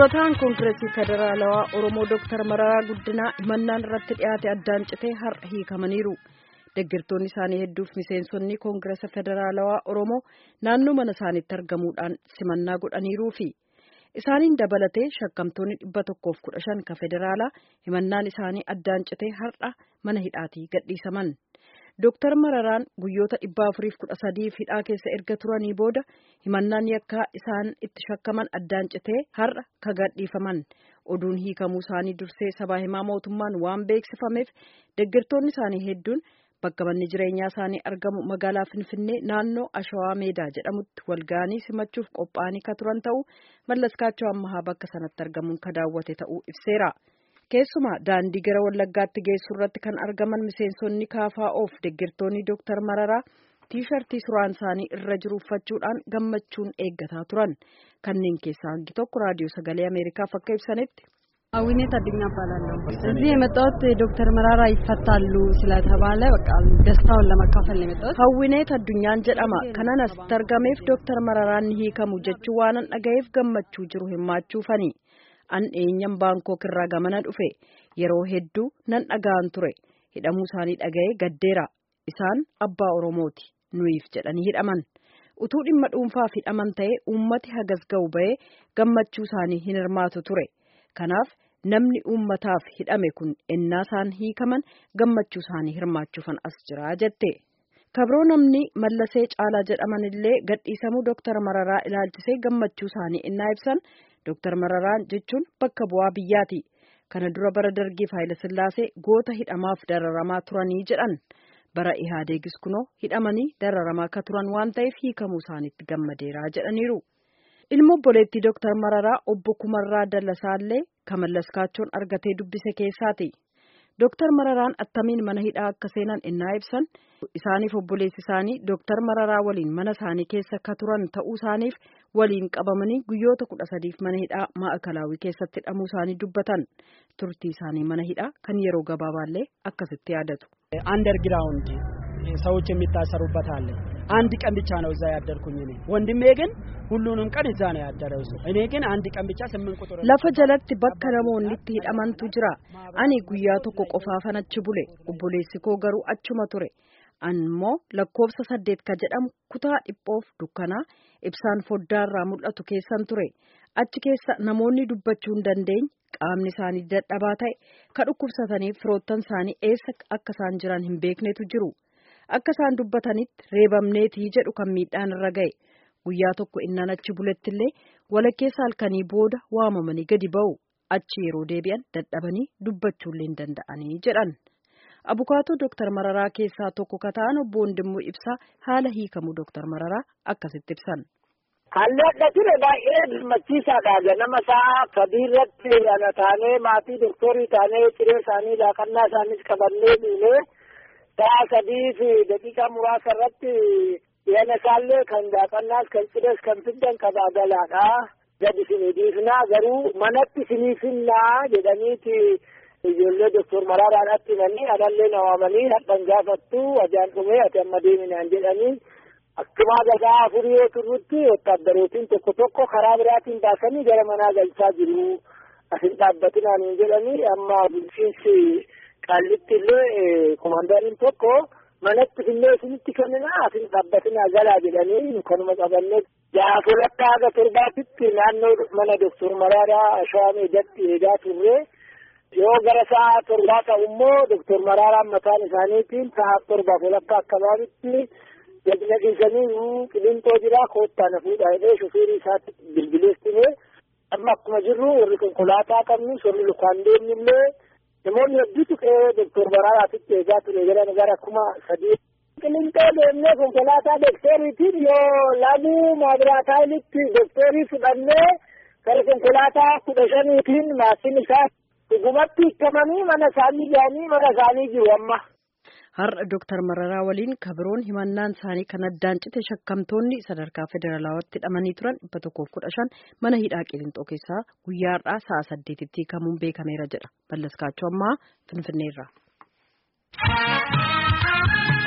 durataan koongireesii federaalawaa oromoo dooktar mararaa guddinaa himannaan irratti dhiyaate addaan citee har'a hiikamaniiru deeggartoonni isaanii hedduuf miseensonni koongireesa federaalawaa oromoo naannoo mana isaaniitti argamuudhaan simannaa godhaniiruu fi isaaniin dabalatee shakkamtoonni dhibba tokkoof kudha shan ka federaalaa himannaan isaanii addaan citee har'a mana hidhaatii gadhiisaman. Dooktar Mararaan guyyoota dhibba afuriif kudha sadiif hidhaa keessa erga turanii booda himannaan yakkaa isaan itti shakkaman addaan citee har'a ka gadhiifaman oduun hiikamuu isaanii dursee sabaa himaa mootummaan waan beeksifameef deeggartoonni isaanii hedduun bakka manni jireenyaa isaanii argamu magaalaa Finfinnee naannoo Ashawaa Meedaa jedhamutti walga'anii simachuuf qophaa'anii ka turan ta'uu mallaskaachoo ammahaa bakka sanatti argamuun ka daawwate ta'uu ibseera. Keessumaa daandii gara Wallaggaatti geessu irratti kan argaman miseensonni KFO'f deeggartoonni Dooktar Mararaa tiishartii suraan isaanii irra jiru uffachuudhaan gammachuun eeggataa turan. Kanneen keessaa hangi tokko raadiyoo sagalee Ameerikaaf akka ibsanitti. አዊኔት አድኛ እባላለሁ። እዚህ የመጣሁት ዶክተር መራራ ይፈታሉ ስለተባለ በቃ ደስታውን ለመካፈል ነው የመጣሁት። Hawwineet addunyaan jedhama kanan asitti argameef Dooktar Mararaan ni hiikamu jechuu waanan dhagayeef gammachuu jiru himaachuufani. An eenyan Baankook irraa gamana dhufe yeroo hedduu nan dhaga'an ture hidhamuu isaanii dhaga'ee gaddeera isaan abbaa Oromooti nuyiif jedhanii hidhaman utuu dhimma dhuunfaaf hidhaman ta'ee uummati hagas ga'u ba'ee gammachuu isaanii hin hirmaatu ture kanaaf namni uummataaf hidhame kun ennaa isaan hiikaman gammachuu isaanii hirmaachuufan as jira jette. kabroo namni mallasee caalaa jedhaman illee gadhiisamuu Dooktar Mararaa ilaalchisee gammachuu isaanii innaa ibsan. Dooktar Mararaan jechuun bakka bu'aa biyyaati. Kana dura bara dargii Sillaasee goota hidhamaaf dararamaa turanii jedhan. Bara Ihaadeegis kunoo hidhamanii dararamaa akka turan waan ta'eef hiikamuu isaaniitti gammadeeraa jedhaniiru. Ilma obboleettii Dooktar Mararaa obbo Kumarraa Dallasaallee kan mallaskaachoon argatee dubbise keessaati. Dooktar Mararaan attamiin mana hidhaa akka seenan innaa ibsan isaaniif obboleessi isaanii Dooktar Mararaa waliin mana isaanii keessa ka turan ta'uu isaaniif waliin qabamanii guyyoota kudha sadiif mana hidhaa maa'akalaawii keessatti hidhamuu isaanii dubbatan turtii isaanii mana hidhaa kan yeroo gabaabaallee akkasitti yaadatu. አንደርግራውንድ ሰዎች የሚታሰሩበት አለ። አንድ ቀን ብቻ ነው እዛ ያደርኩኝ እኔ። ወንድሜ ግን ሁሉንም ቀን እዛ ነው ያደረው እሱ። እኔ ግን አንድ ቀን ብቻ ስምንት ቁጥር lafa jalatti bakka namoonni itti hidhamantu jira ani guyyaa tokko qofaafan achi bule obboleessi koo garuu achuma ture ammoo lakkoofsa saddeet ka jedhamu kutaa dhiphoof dukkanaa ibsaan foddaarraa mul'atu keessan ture achi keessa namoonni dubbachuu hin dandeenye qaamni isaanii dadhabaa ta'e ka dhukkubsataniif firoottan isaanii eessa akka isaan jiran hin beeknetu jiru akka isaan dubbatanitti reebamneetii jedhu kan miidhaan irra ga'e guyyaa tokko innaan achi bulettillee walakkeessa halkanii booda waamamanii gadi ba'u achi yeroo deebi'an dadhabanii dubbachuullee hin danda'anii jedhan. Abukaatoo Dooktar Mararaa keessaa tokko ka ta'an obbo Wandimmoo Ibsaa haala hiikamuu Dooktar Mararaa akkasitti ibsan. Haalli adda ture baay'ee gammachiisaadha. Ganama sa'a sadii irratti ana taanee maatii doktorii taanee ciree isaanii laaqannaa isaaniis qabannee dhiinee sa'a sadii fi daqiiqaa muraasa irratti yana isaallee kan laaqannaas kan cirees kan fiddan qabaa galaadha. Gadi isinii dhiifnaa garuu manatti isinii finnaa jedhaniiti ijoollee doktor Maraaraadhaatti himanii anallee na waamanii hadhan gaafattu ajaan dhumee ati amma deeminaan jedhanii akkuma gadaa afurii yoo turrutti wotaaddarootiin tokko tokko karaa biraatiin baasanii gara manaa galchaa jiru. Asin dhaabbatinaan hin jedhanii amma bulchiinsi qaallitti illee komaandariin tokko manatti fillee isinitti kenninaa asin dhaabbatinaa galaa jedhanii kanuma qabannee jaafurratti haga torbaatitti naannoo mana doktor Maraaraa Shawaa Meedatti eegaa turre. yoo gara sa'a torbaa ta'u immoo doktor Maraaraan mataan isaaniitiin sa'a torbaaf walakkaa akkabaabitti gadi naqiisanii qilintoo jira koottaa na fuudhaa jedhee shofeerii isaatti bilbileessine amma akkuma jirru warri konkolaataa qabnu warri lukaan deemnillee namoonni hedduutu qe'ee doktor Maraaraatitti eegaa ture jedhan gara kuma sadii. Qilintoo deemnee konkolaataa doktoriitiin yoo laguu maabiraataayilitti doktorii fudhannee gara konkolaataa kudha shaniitiin maatiin isaa dhugumatti hiikamanii mana isaanii ga'anii mana isaanii jiru amma. Har'a Dooktar Mararaa waliin kabiroon himannaan isaanii kan addaan cite shakkamtoonni sadarkaa federaalawaatti hidhamanii turan dhibba tokkoof kudha shan mana hidhaa Qiliinxoo keessaa guyyaa har'aa sa'a saddeetitti hiikamuun beekameera jedha. Ballaskaachoo ammaa Finfinneerraa.